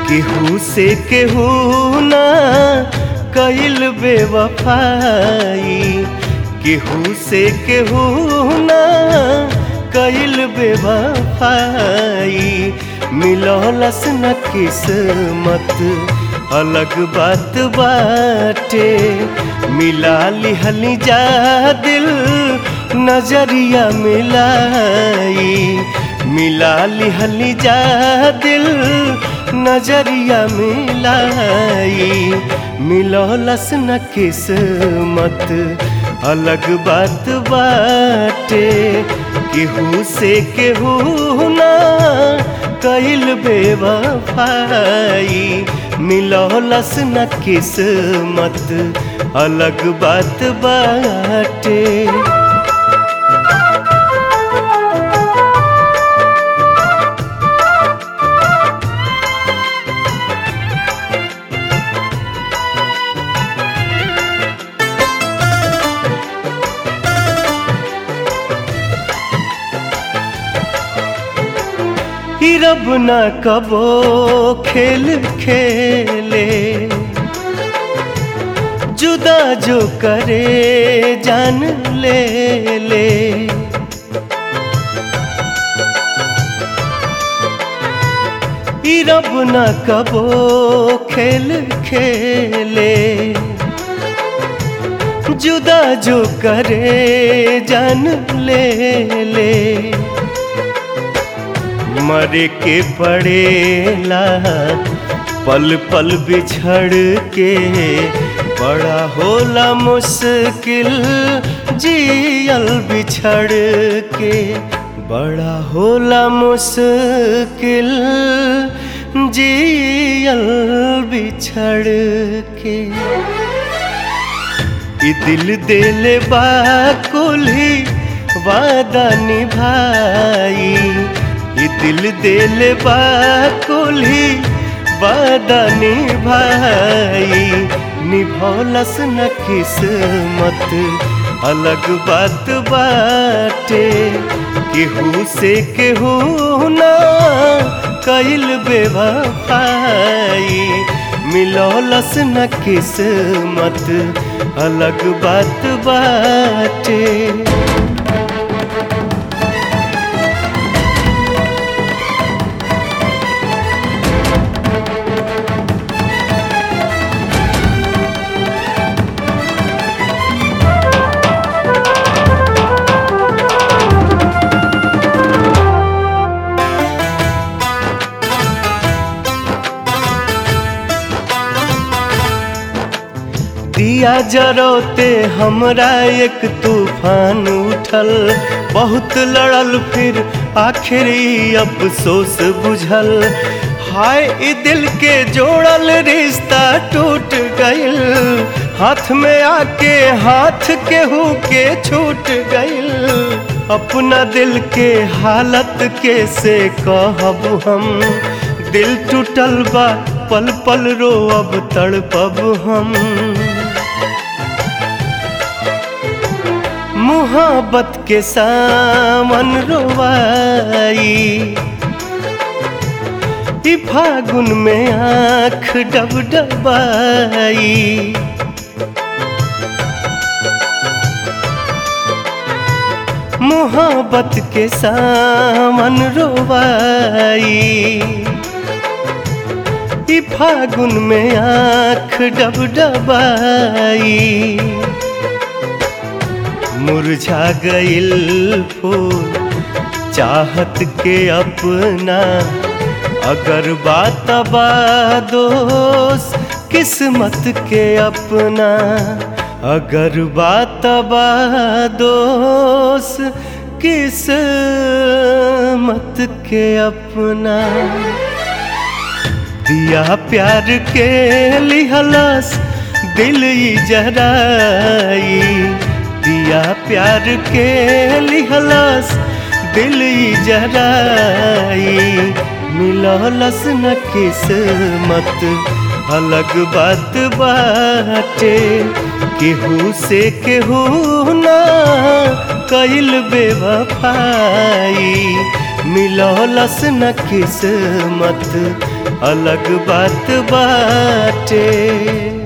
केहू से केहू ना कइल बेवफाई केहू से केहू ना कइल बेवफाई मिलौलस न किस्मत अलग बात बाटे मिला लिहली जा दिल नजरिया मिलाई मिला लिहली जा दिल नजरिया मिलाई मिलौलस न किस्मत अलग बात बाटे केहू से केहू ना कइल बेवफाई मिलौलस न किस्मत अलग बात बाटे ही रब न कबो खेल खेले जुदा जो करे जान ले ले ही रब न कबो खेल खेले जुदा जो करे जान ले ले मरे के पड़ेला पल पल बिछड़ के बड़ा होला मुश्किल जियल बिछड़ के बड़ा होला मुश्किल जियल बिछड़ के ई दिल दिल बा कुल्ही वादा निभाई ई दिल दिल बा कुल्ही वादा निभाई निभौलस न किस्मत अलग बात बाटे केहू से केहू ना कइल बेवफाई मिलौलस न किस्मत अलग बात बाटे दिया जरोते हमरा एक तूफान उठल बहुत लड़ल फिर आखिरी अफसोस बुझल हाय ई दिल के जोड़ल रिश्ता टूट गइल हाथ में आके हाथ केहू के छूट गइल अपना दिल के हालत कैसे कहब हम दिल टूटल बा पल पल रो अब तड़पब हम मोहब्बत के सामन रोवाई ई फागुन में आँख डब डबाई मोहब्बत के सामन रोवाई ई फागुन में आँख डब डबाई मुरझा गइल फूल चाहत के अपना अगर बात दोस किस्मत के अपना अगर बात दोस किस्मत के अपना दिया प्यार के लिहलस दिल ई जराई दिया प्यार के लिहलस दिल ई जराई मिलौलस न किस्मत अलग बात बाटे केहू से केहू ना कइल बेवफाई मिल मिलौलस न किस्मत अलग बात बाटे